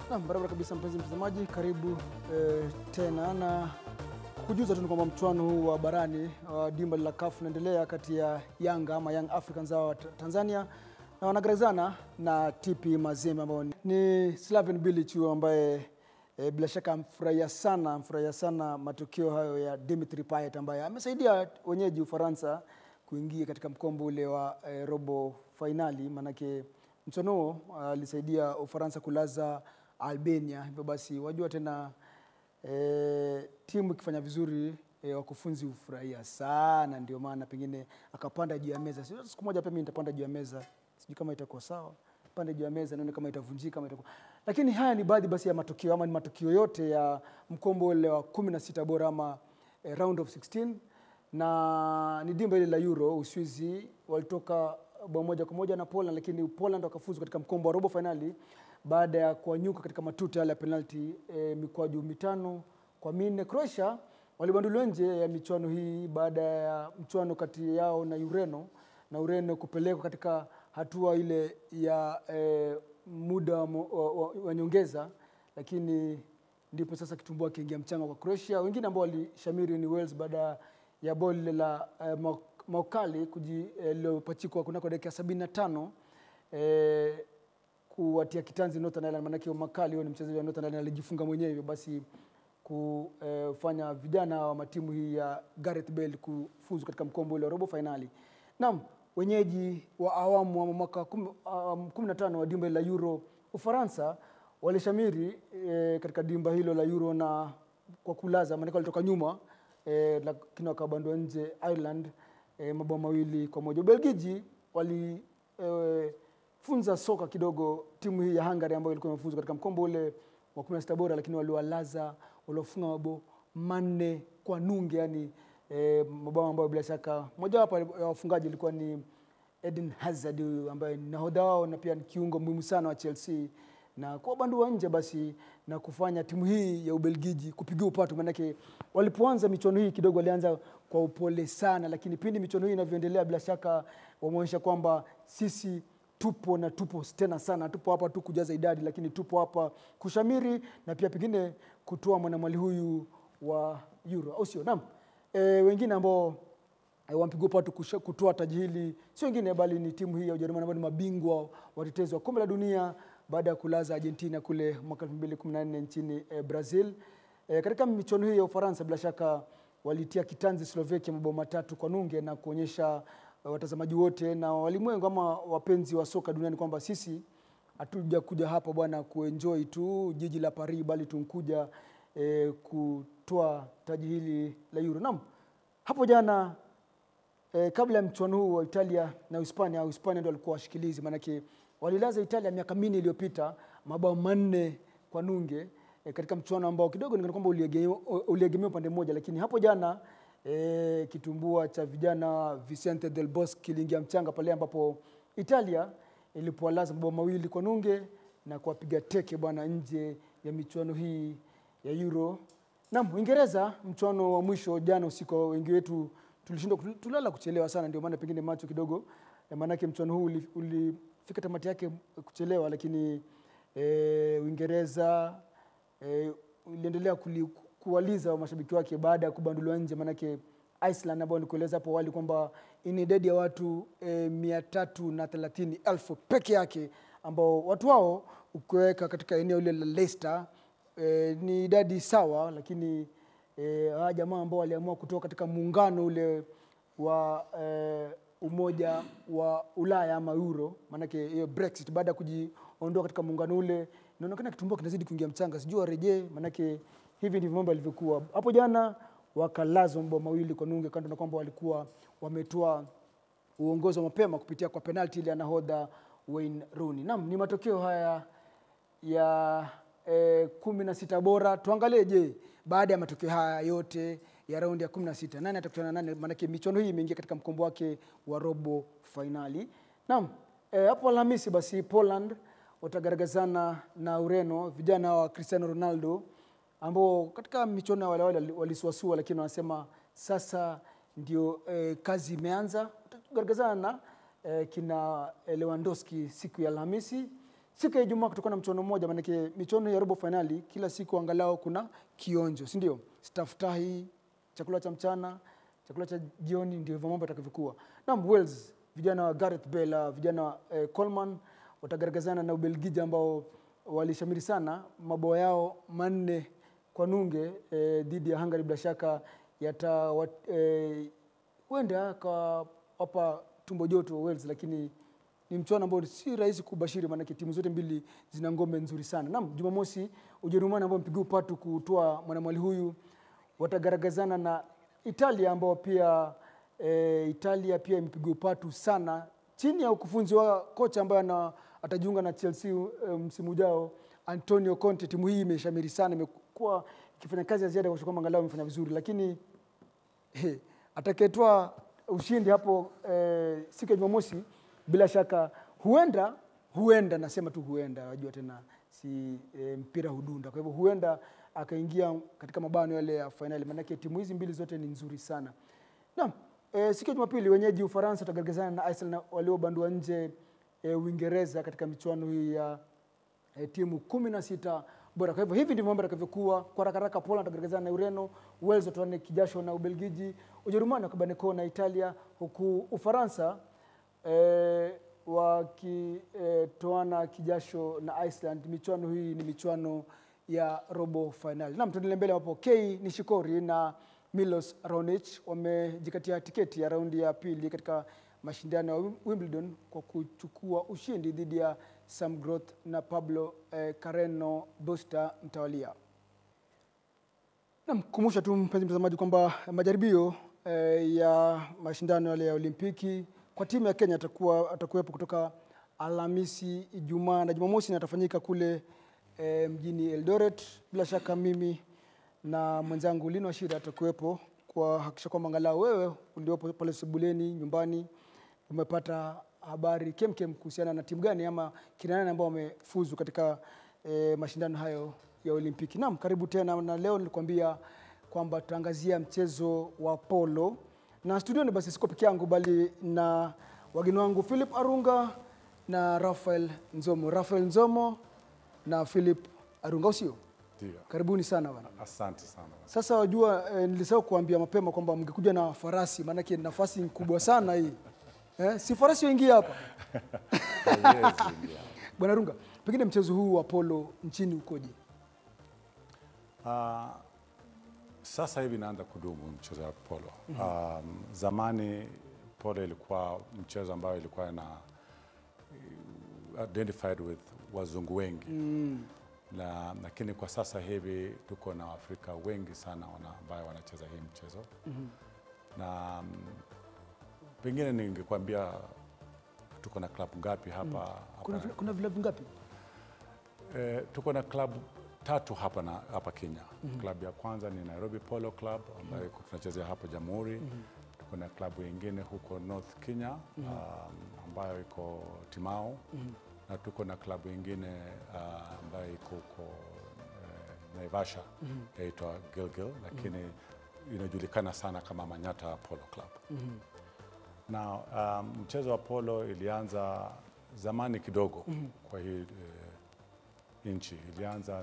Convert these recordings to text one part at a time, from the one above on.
Naam, barabara kabisa mpenzi mtazamaji, karibu eh, tena na kujuza tu ni kwamba mchuano huu wa barani wa dimba la CAF unaendelea kati ya Yanga ama Young Africans wa Ta- Tanzania na wanagaragazana na TP Mazembe ambao ni- ni Slaven Bilic huyu ambaye eh, bila shaka amfurahia sana amfurahia sana matokeo hayo ya Dimitri Payet ambaye amesaidia wenyeji Ufaransa kuingia katika mkombo ule wa eh, robo fainali manake mchuano huo alisaidia Ufaransa kulaza Albania. Hivyo basi wajua tena e, timu ikifanya vizuri e, wakufunzi hufurahia sana, ndio maana pengine akapanda juu ya meza. Sio siku moja pia mimi nitapanda juu ya meza, sijui kama itakuwa sawa, pande juu ya meza nione kama itavunjika kama itakuwa. Lakini haya ni baadhi basi ya matokeo ama ni matokeo yote ya mkombo ule wa 16 bora ama e, round of 16 na ni dimba ile la Euro. Uswizi walitoka bao moja kwa moja na Poland, lakini Poland wakafuzu katika mkombo wa robo finali baada ya kuwanyuka katika matuta yale ya penalti e, mikwaju mitano kwa minne. Croatia walibanduliwa nje ya michuano hii baada ya mchuano kati yao na Ureno na Ureno kupelekwa katika hatua ile ya e, muda wa, mo- wa, wa, wa nyongeza, lakini ndipo sasa kitumbua kiingia mchanga kwa Croatia. Wengine ambao walishamiri ni Wales baada ya bao lile la eh, Mau- Maukali kuji- eh, lililopachikwa kunako dakika sabini na tano eh, kuwatia kitanzi Northern Ireland, maanake Makali huyo ni mchezaji wa Northern Ireland alijifunga mwenyewe, hivyo basi kufanya vijana wa matimu hii ya Gareth Bale kufuzu katika mkombo ule wa robo fainali. Naam, wenyeji wa awamu wa mwaka kum- um, 15 wa dimba la Euro Ufaransa walishamiri eh, katika dimba hilo la Euro na kwa kulaza, maanake walitoka nyuma eh, lakini wakabandwa nje Ireland eh, mabao mawili kwa moja. Ubelgiji wali eh, funza soka kidogo timu hii ya Hungary ambayo ilikuwa imefuzu katika mkombo ule wa 16 bora, lakini waliwalaza waliofunga mabao manne kwa nunge, yani eh, mabao ambayo bila shaka mojawapo ya wafungaji ilikuwa ni Eden Hazard huyu ambaye ni nahodha wao na pia ni kiungo muhimu sana wa Chelsea na kuwabandua nje basi na kufanya timu hii ya Ubelgiji kupigia upatu, maanake walipoanza michuano hii kidogo walianza kwa upole sana, lakini pindi michuano hii inavyoendelea, bila shaka wameonyesha kwamba sisi tupo na tupo tena sana, tupo hapa tu kujaza idadi, lakini tupo hapa kushamiri na pia pengine kutoa mwanamwali huyu wa Euro, au sio? Naam, e, wengine ambao eh, wampigwa patu kusha- kutoa taji hili sio wengine bali ni timu hii ya Ujerumani ambao ni mabingwa watetezi wa kombe la dunia baada ya kulaza Argentina kule mwaka 2014 nchini eh, Brazil. Eh, katika michuano hii ya Ufaransa bila shaka walitia kitanzi Slovakia mabao matatu kwa nunge na kuonyesha eh, watazamaji wote na walimwengu ama wapenzi wa soka duniani kwamba sisi hatuja kuja hapa bwana kuenjoy tu jiji la Paris, bali tunkuja eh, kutoa taji hili la Euro. Naam, hapo jana eh, kabla ya mchuano huu wa Italia na Hispania, Hispania ndio walikuwa washikilizi, maanake walilaza Italia miaka minne iliyopita mabao manne kwa nunge eh, katika mchuano ambao kidogo ni kwamba uliegemea uliegemea upande mmoja, lakini hapo jana eh, kitumbua cha vijana Vicente del Bosque kiliingia mchanga pale ambapo Italia ilipowalaza mabao mawili kwa nunge na kuwapiga teke bwana nje ya michuano hii ya Euro. Naam, Uingereza mchuano wa mwisho jana usiku, wengi wetu tulishindwa tulala kuchelewa sana, ndio maana pengine macho kidogo eh, maanake mchuano huu uli- ulifika tamati yake kuchelewa, lakini eh, Uingereza eh, iliendelea kuli- kuwaliza mashabiki wake baada ya kubanduliwa nje, maanake Iceland ambao nikueleza hapo awali kwamba ina idadi ya watu eh, mia tatu na thelathini elfu peke yake ambao watu hao ukiweka katika eneo ile la Leicester eh, ni idadi sawa, lakini eh, hawa jamaa ambao waliamua kutoka katika muungano ule wa eh, umoja wa Ulaya ama Euro, maanake hiyo Brexit, baada ya kujiondoa katika muungano ule, inaonekana kitumbua kinazidi kuingia mchanga, sijui warejee, maanake hivi ndivyo mambo yalivyokuwa hapo jana. Wakalazwa mabao mawili kwa nunge, kando na kwamba walikuwa wametoa uongozi wa mapema kupitia kwa penalti ile ya nahodha Wayne Rooney. Naam, ni matokeo haya ya eh, kumi na sita bora. Tuangalie, je, baada ya matokeo haya yote ya raundi ya kumi na sita nani atakutana na nani? Maanake michuano hii imeingia katika mkombo wake wa robo fainali. Naam, eh, hapo Alhamisi basi Poland watagaragazana na Ureno, vijana wa Cristiano Ronaldo ambao katika michuano ya wale wale walisuasua, lakini wanasema sasa ndio eh, kazi imeanza. Watagaragazana na eh, kina eh, Lewandowski siku ya Alhamisi siku ya Ijumaa kutakuwa na mchuano mmoja, maanake michuano ya robo fainali kila siku angalau kuna kionjo, si ndio? Staftahi, chakula cha mchana, chakula cha jioni, ndio hivyo mambo yatakavyokuwa. Naam, Wales vijana wa Gareth Bale, vijana wa eh, Coleman watagaragazana na Ubelgiji ambao walishamiri sana mabao yao manne kwa nunge eh, dhidi ya Hungary bila shaka yata eh, huenda akawapa tumbo joto Wales, lakini ni mchuano ambao si rahisi kubashiri, maanake timu zote mbili zina ngome nzuri sana. Naam, Jumamosi Ujerumani ambao mpigiwa upatu kutoa mwanamwali huyu watagaragazana na Italia ambao pia e, Italia pia imepigwa upatu sana chini ya ukufunzi wa kocha ambaye ana atajiunga na Chelsea e, msimu ujao Antonio Conte. Timu hii imeshamiri sana, imekuwa ikifanya kazi ya ziada kwa kwamba angalau imefanya vizuri, lakini he, atakayetoa ushindi hapo e, siku ya Jumamosi bila shaka huenda huenda, nasema tu huenda, wajua tena si e, mpira hudunda. Kwa hivyo huenda akaingia katika mabano yale ya fainali, maanake timu hizi mbili zote ni nzuri sana. Naam, e, siku ya Jumapili wenyeji Ufaransa watagaragazana na Iceland na waliobandua nje e, Uingereza katika michuano hii ya e, timu kumi na sita bora. Kwa hivyo hivi ndivyo mambo yatakavyokuwa. Kwa haraka haraka, Poland watagaragazana na Ureno, Wales watoane kijasho na Ubelgiji, Ujerumani wakabaneko na Italia, huku Ufaransa e, wakitoana e, kijasho na Iceland. Michuano hii ni michuano ya robo finali. Naam, tuendelee mbele ambapo Kei Nishikori na Milos Raonic wamejikatia tiketi ya raundi ya pili katika mashindano ya Wimbledon kwa kuchukua ushindi dhidi ya Sam Groth na Pablo eh, Carreno Busta mtawalia. Naam, kumbusha tu mpenzi mtazamaji kwamba majaribio eh, ya mashindano yale ya Olimpiki kwa timu ya Kenya atakuwa atakuwepo kutoka Alhamisi, Ijumaa na Jumamosi na atafanyika kule e, mjini Eldoret. Bila shaka mimi na mwenzangu Lino Ashira atakuwepo kwa hakikisha kwamba angalau wewe uliopo pale sebuleni nyumbani umepata habari kemkem kuhusiana na timu gani ama kina nani ambao wamefuzu katika e, mashindano hayo ya Olimpiki. Naam, karibu tena, na leo nilikwambia kwamba tutaangazia mchezo wa polo na studioni, basi siko peke yangu, bali na wageni wangu Philip Arunga na Rafael Nzomo. Rafael Nzomo na Philip Arunga, usio Ndio. karibuni sana bana. Asante sana. Sasa wajua, eh, nilisahau kuambia mapema kwamba mngekuja na farasi, maanake nafasi ni kubwa sana hii eh, si farasi wengi hapa Yes, ndio. Bwana Runga, pengine mchezo huu wa polo nchini ukoje? Ah, sasa hivi naanza kudumu mchezo wa polo. Um, zamani polo ilikuwa mchezo ambayo ilikuwa na identified with wazungu wengi na lakini kwa sasa hivi tuko na Waafrika wengi sana wana, ambayo wanacheza hii mchezo na mm, pengine ningekwambia tuko na klabu ngapi hapa, hapa Kuna, vila- kuna vilabu ngapi? Eh, tuko na klabu tatu hapa na hapa Kenya. Klabu ya kwanza ni Nairobi Polo Club ambayo iko tunachezea hapo Jamhuri. Tuko na klabu nyingine huko North Kenya um, ambayo iko Timao na tuko na klabu nyingine uh, ambayo iko huko eh, Naivasha yaitwa Gilgil, lakini inajulikana sana kama Manyata Polo Club na um, mchezo wa polo ilianza zamani kidogo kwa hii eh, nchi ilianza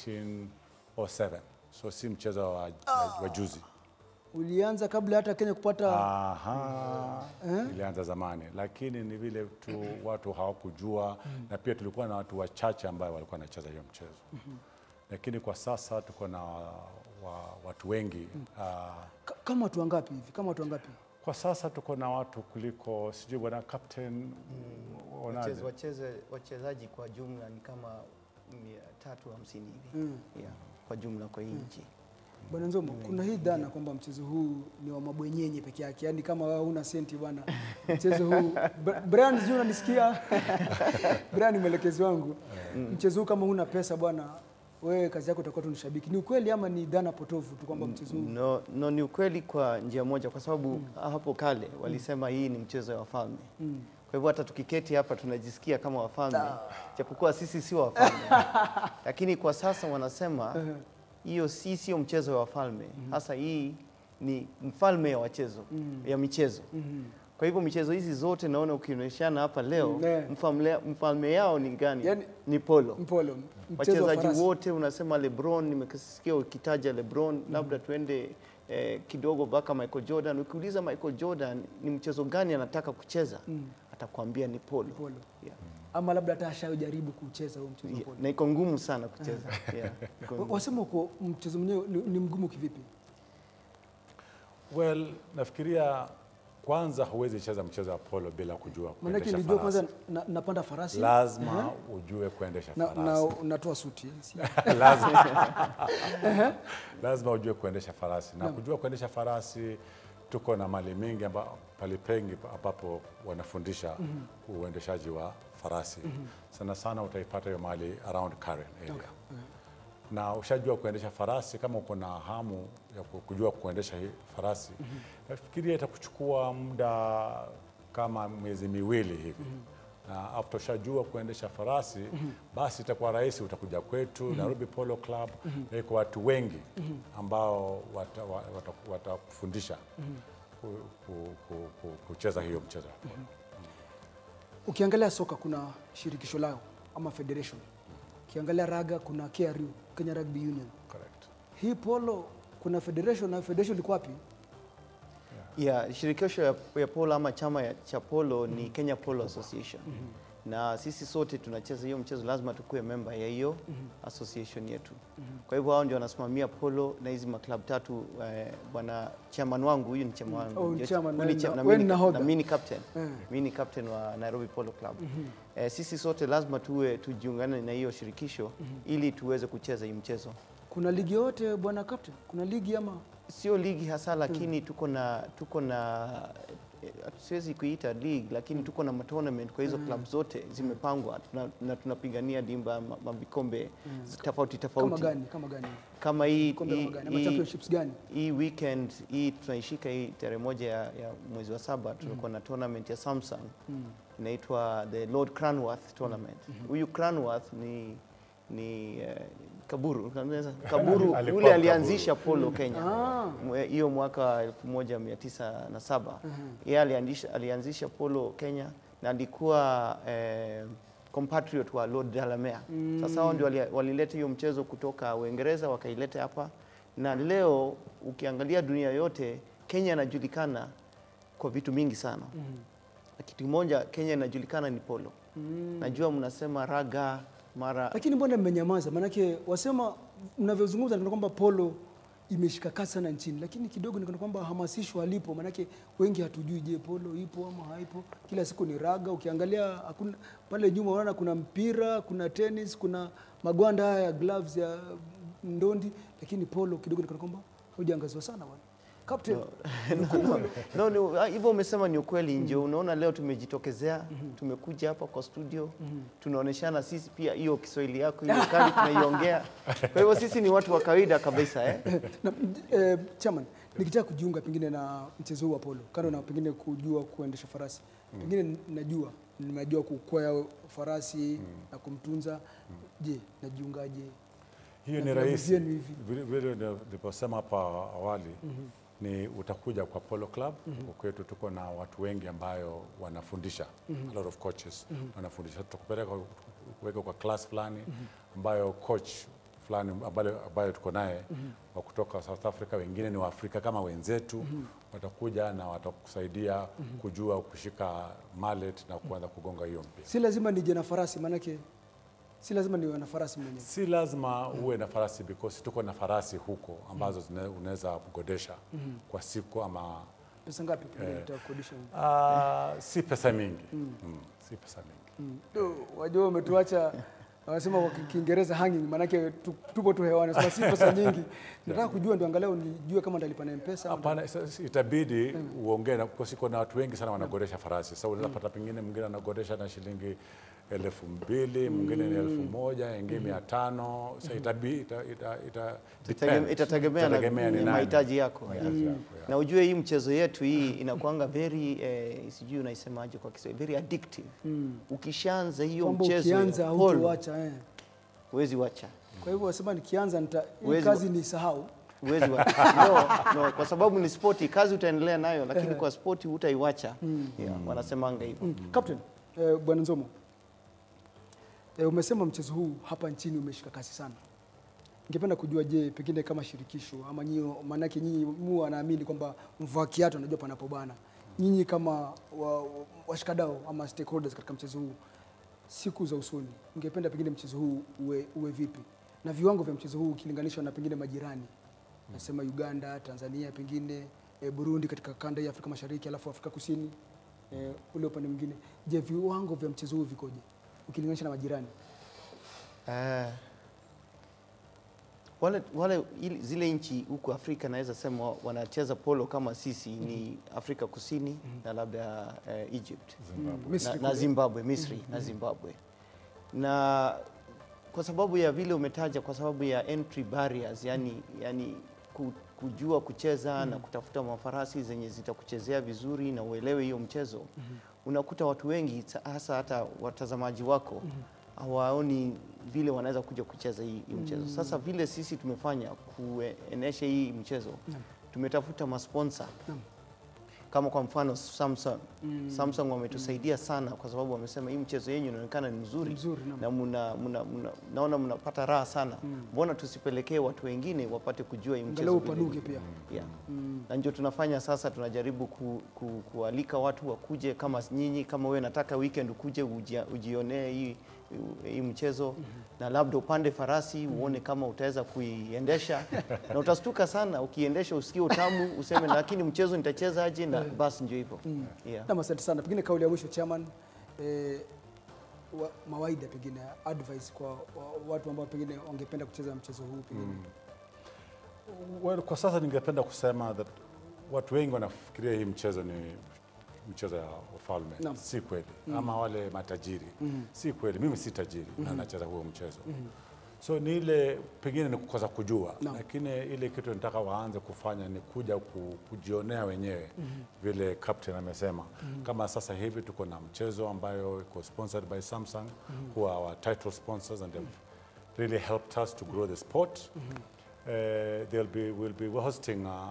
1907 so si mchezo wa, wa juzi Ulianza kabla hata Kenya kupata Aha, ilianza zamani, lakini ni vile tu watu hawakujua na pia tulikuwa na watu wachache ambao walikuwa wanacheza hiyo mchezo lakini kwa sasa tuko na wa, watu wengi ah, ka- kama watu wangapi hivi? Kama watu wangapi? kwa sasa tuko na watu kuliko sijui bwana captain unaje? Wacheze- wacheze- wachezaji kwa jumla ni kama mia tatu hamsini hivi yeah, kwa jumla kwa hii nchi. Bwana Nzomo, kuna hii dhana kwamba mchezo huu ni wa mabwenyenye peke yake, yaani kama wewe huna senti bwana, mchezo huu Bra- Brian, sijui unanisikia? Brian ni mwelekezi wangu. Mchezo huu kama huna pesa bwana, wewe kazi yako utakuwa tu ni shabiki. Ni ukweli ama ni dhana potofu tu kwamba mchezo huu No, no, ni ukweli kwa njia moja, kwa sababu hapo kale walisema hii ni mchezo wa wafalme. Kwa hivyo hata tukiketi hapa tunajisikia kama wafalme, japokuwa sisi si wafalme, lakini kwa sasa wanasema hiyo si sio mchezo wa wafalme, hasa hii ni mfalme ya wachezo ya michezo. Kwa hivyo michezo hizi zote naona ukionyeshana hapa leo Mm, eh. mfalme, mfalme yao ni gani? Yaani- ni polo. Mpolo, mchezo wa Wachezaji farasi. wote unasema LeBron, nimesikia ukitaja LeBron, labda tuende eh, kidogo mpaka Michael Jordan. Ukiuliza Michael Jordan ni mchezo gani anataka kucheza, atakwambia ni polo. Polo. Yeah. Ama labda hata ashajaribu kucheza huo mchezo wa Yeah, polo. na iko ngumu sana kucheza. Yeah, iko Wa- ngumu. Wasema uko mchezo mwenyewe ni, ni mgumu kivipi? Well, nafikiria kwanza huwezi cheza mchezo wa polo bila kujua Maanake kuendesha nilijua farasi. kwanza na, napanda farasi Lazima ujue kuendesha na, farasi. na natoa suti. Si- lazima, lazima ujue kuendesha farasi na kujua kuendesha farasi. Tuko na mali mingi amba, pali pengi ambapo wanafundisha uendeshaji wa farasi. Sana sana utaipata hiyo mali around Karen area. Na ushajua kuendesha farasi, kama uko na hamu ya ku- kujua kuendesha hii farasi, nafikiria itakuchukua muda kama miezi miwili hivi na after ushajua kuendesha farasi basi itakuwa rahisi, utakuja kwetu Nairobi Polo Club na iko watu wengi ambao watakufundisha wata, wata watakufundisha ku, ku, ku, ku, kucheza hiyo mchezo wa polo. Ukiangalia soka kuna shirikisho lao ama federation. Ukiangalia raga kuna KRU, Kenya Rugby Union. Correct. Hii polo kuna federation na federation liko wapi? Yeah, shirikisho ya, ya polo ama chama ya, cha polo ni Kenya Polo Association. Na sisi sote tunacheza hiyo mchezo, lazima tukuwe member ya hiyo association yetu. Kwa hivyo hao ndio wanasimamia polo na hizi maklab tatu. Eh, bwana chairman wangu huyu ni chairman wangu. Oh, Yes, chairman, huyu ni na- cha- na wewe mimi ni ni- nahodha. na mimi ni captain. Eh. Mimi ni captain wa Nairobi Polo Club. Eh, sisi sote lazima tuwe tujiungane na hiyo shirikisho ili tuweze kucheza hii mchezo. Kuna ligi yote bwana captain? Kuna ligi ama sio ligi hasa lakini tuko na tuko na eh, siwezi kuita league lakini tuko na tournament kwa hizo club zote zimepangwa tuna- na tunapigania dimba ma- mavikombe tofauti kama tofauti gani? Kama gani? kama hii Kombe hii- kama gani? Ama hii- championships gani? hii weekend hii tunaishika hii tarehe moja ya, ya mwezi wa saba tulikuwa na tournament ya Samsung inaitwa the Lord Cranworth tournament. Huyu Cranworth ni ni eh, Kaburu unaweza- Kaburu Alikuwa yule Kaburu. alianzisha polo Kenya Ah. Mwe- hiyo mwaka 1907 yeye alianzisha, alianzisha polo Kenya na alikuwa eh, compatriot wa Lord Delamere. Sasa hao ndio wali- walileta hiyo mchezo kutoka Uingereza wakaileta hapa, na leo ukiangalia dunia yote Kenya inajulikana kwa vitu mingi sana. Na kitu kimoja Kenya inajulikana ni polo. Najua mnasema raga mara Lakini mbona mmenyamaza? Maanake wasema mnavyozungumza ndio kwamba polo imeshika kasi sana nchini, lakini kidogo ni kana kwamba hamasisho halipo. Maanake wengi hatujui, je, polo ipo ama haipo? Kila siku ni raga. Ukiangalia hakuna pale nyuma, unaona kuna mpira, kuna tennis, kuna magwanda haya ya gloves ya ndondi, lakini polo kidogo ni kana kwamba haujaangaziwa sana bwana. Captain, no, no, ah, hivyo umesema ni ukweli nje. Unaona leo tumejitokezea, tumekuja hapa kwa studio, tunaoneshana sisi pia hiyo Kiswahili yako hiyo kali tunaiongea. Kwa hivyo sisi ni watu wa kawaida kabisa eh? na, eh, chairman, nikitaka kujiunga pengine na mchezo huu wa polo, kando na pengine kujua kuendesha farasi, pengine najua nimejua kukwea farasi na kumtunza. Je, najiungaje? Hiyo Na ni vilabu rahisi. vyenu hivi. Vile vile niliposema hapa awali ni utakuja kwa Polo Club. Huko kwetu tuko na watu wengi ambayo wanafundisha a lot of coaches wanafundisha. Tutakupeleka kuweka kwa class fulani ambayo coach fulani ambayo, ambayo tuko naye wa kutoka South Africa, wengine ni Waafrika kama wenzetu watakuja na watakusaidia kujua kushika mallet na kuanza kugonga hiyo mpira. Si lazima nije na farasi, maanake si lazima niwe na farasi mwenyewe. Si lazima uwe na farasi because tuko na farasi huko ambazo zine- unaweza kugodesha kwa siku ama Pesa ngapi pengine utakodisha? ah, si pesa mingi mm. si pesa mingi Mm. Do, Wajua umetuacha wanasema kwa Kiingereza hanging, maanake tu- tupo tu hewani, sema si pesa nyingi. Nataka kujua ndio angalau nijue kama nitalipa na M-Pesa. ama Hapana, sasa itabidi uongee na kwa siko na watu wengi sana wanagodesha farasi. Sasa unaweza pata pengine mwingine anagodesha na shilingi elfu mbili mwingine ni elfu moja ingine mia tano Sasa itabidi ita, ita, ita, Itegeme- depend. Itategemea na Itategemea ni na nani. mahitaji yako. Mahitaji yako, yeah. Na ujue hii mchezo yetu hii inakuanga very eh, sijui unaisemaje kwa Kiswahili, very addictive. Ukishaanza hiyo kwamba mchezo ya ukianza polo, hautoacha eh. huwezi wacha. Kwa hivyo wasema nikianza nita hii Huwezi kazi ni sahau. Huwezi wa... no, no, kwa sababu ni spoti, kazi utaendelea nayo, lakini kwa spoti hutaiwacha. Yeah, wanasemanga hivyo. Captain, eh, Bwana Nzomo, eh, umesema mchezo huu hapa nchini umeshika kasi sana. Ningependa kujua, je, pengine kama shirikisho ama nyinyi, maanake nyinyi mu wanaamini kwamba mvua kiatu anajua panapobana. Nyinyi kama wa- wa- washikadau ama stakeholders katika mchezo huu, siku za usoni, ungependa pengine mchezo huu uwe, uwe vipi na viwango vya mchezo huu ukilinganishwa na pengine majirani nasema Uganda, Tanzania, pengine e, Burundi katika kanda ya Afrika Mashariki, alafu Afrika Kusini e, ule upande mwingine. Je, viwango vya mchezo huu vikoje ukilinganisha na majirani? Eh, wale, wale ili- zile nchi huku Afrika naweza sema wanacheza polo kama sisi ni Afrika Kusini na labda eh, Egypt Misri na, na kule. Zimbabwe, Misri na Zimbabwe. Na kwa sababu ya vile umetaja, kwa sababu ya entry barriers, yani, yani ku- kujua kucheza na kutafuta mafarasi zenye zitakuchezea vizuri na uelewe hiyo mchezo, unakuta watu wengi sa- hasa hata watazamaji wako hawaoni vile wanaweza kuja kucheza hii, hii mchezo. Sasa vile sisi tumefanya kuenesha hii mchezo, tumetafuta masponsa kama kwa mfano Samsung. Samsung wametusaidia sana kwa sababu wamesema hii mchezo yenyu inaonekana ni mzuri, Mzuri, naam. na muna, muna, muna, naona mnapata raha sana. Mbona tusipelekee watu wengine wapate kujua hii mchezo Angalau vile upanuke ilivyo? pia. Yeah. Na ndio tunafanya sasa, tunajaribu ku, ku, kualika watu wakuje kama nyinyi, kama wewe nataka weekend ukuje ujia- ujionee hii hii mchezo na labda upande farasi uone kama utaweza kuiendesha na utastuka sana ukiendesha, usikie utamu, useme lakini mchezo nitacheza aje? Na basi ndio hivyo yeah. Nam, asante sana. Pengine kauli ya mwisho chairman, eh, wa, mawaida pengine advice kwa wa, watu ambao pengine wangependa kucheza mchezo huu pengine Well, kwa sasa ningependa kusema that watu wengi wanafikiria hii mchezo ni mchezo ya wafalme. Naam. Si kweli. Ama wale matajiri. Si kweli. Mimi si tajiri na nacheza huo mchezo. So ni ile pengine ni kukosa kujua, Naam. lakini ile kitu nataka waanze kufanya ni kuja ku, kujionea wenyewe vile captain amesema. Kama sasa hivi tuko na mchezo ambayo iko sponsored by Samsung who are our title sponsors and they've really helped us to grow the sport. Uh, they'll be we'll be hosting a,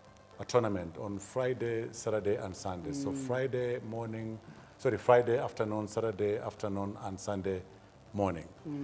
a tournament on Friday, Saturday, and Sunday. So Friday morning, sorry, Friday afternoon, Saturday afternoon, and Sunday morning.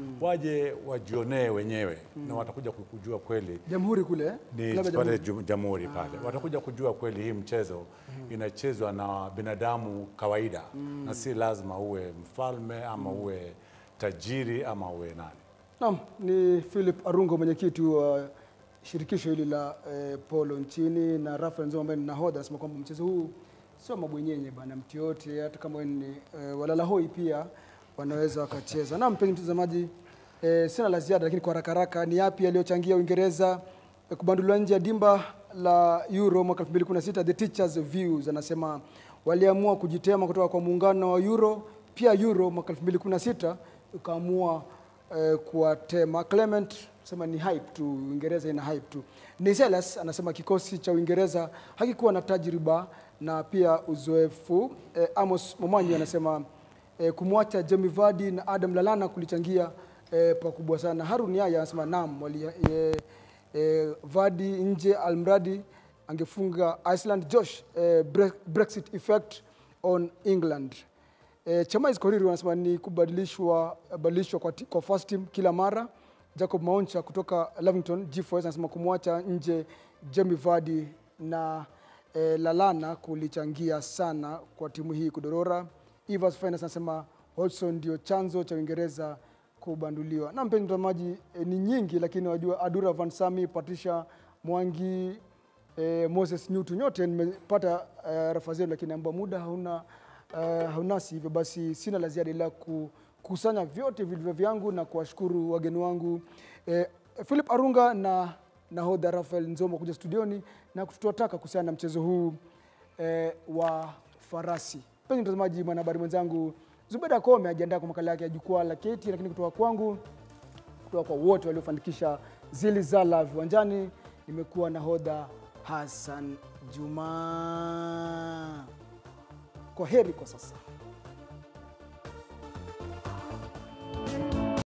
Waje wajionee wenyewe na watakuja kujua kweli Jamhuri kule eh? ni Klabu ya pale Jamhuri. ju- Jamhuri pale, watakuja kujua kweli hii mchezo inachezwa na binadamu kawaida na si lazima uwe mfalme ama uwe tajiri ama uwe nani. Naam, ni Philip Arungo mwenyekiti wa shirikisho hili la eh, polo nchini na Rafael Nzoma ambaye ni nahodha anasema kwamba mchezo huu sio mabwenyenye bana, mtu yote hata kama wewe ni eh, walala hoi pia wanaweza wakacheza. Naam, mpenzi mtazamaji, eh, sina la ziada, lakini kwa haraka haraka ni yapi yaliyochangia Uingereza eh, kubanduliwa nje ya dimba la Euro mwaka 2016? The Teachers Views anasema waliamua kujitema kutoka kwa muungano wa Euro, pia Euro mwaka 2016 ukaamua eh, kuwatema. Clement sema ni hype tu, Uingereza ina hype tu. Niselas anasema kikosi cha Uingereza hakikuwa na tajriba na pia uzoefu. Eh, Amos Momanyi anasema eh, kumwacha Jamie Vardy na Adam Lallana kulichangia eh, pakubwa sana. Harun Yaya anasema naam, wali, eh, eh, Vardy nje almradi angefunga Iceland. Josh eh, Bre- Brexit effect on England. E, Chamais Koriri wanasema ni kubadilishwa badilishwa kwa, ti- kwa first team kila mara. Jacob Maoncha kutoka Lavington G4S anasema kumwacha nje Jamie Vardy na e, Lalana kulichangia sana kwa timu hii kudorora. Evans Finance anasema Hodgson ndio chanzo cha Uingereza kubanduliwa. Na mpenzi mtazamaji, e, ni nyingi lakini wajua Adura Van Sami, Patricia Mwangi, eh, Moses Nyutu, nyote nimepata eh, rafa zenu, lakini ambao muda hauna eh, haunasi, hivyo basi sina la ziada ila kukusanya vyote vilivyo vyangu na kuwashukuru wageni wangu eh, Philip Arunga na nahodha Rafael Nzomo kuja studioni na kutuataka kuhusiana na mchezo huu eh, wa farasi. Mpenzi mtazamaji, mwanahabari mwenzangu Zubeda Kome ajiandaa kwa makala yake ya jukwaa la keti, lakini kutoka kwangu kutoka kwa wote waliofanikisha zili zala viwanjani. Nimekuwa nahodha Hassan Juma. Kwa heri kwa sasa.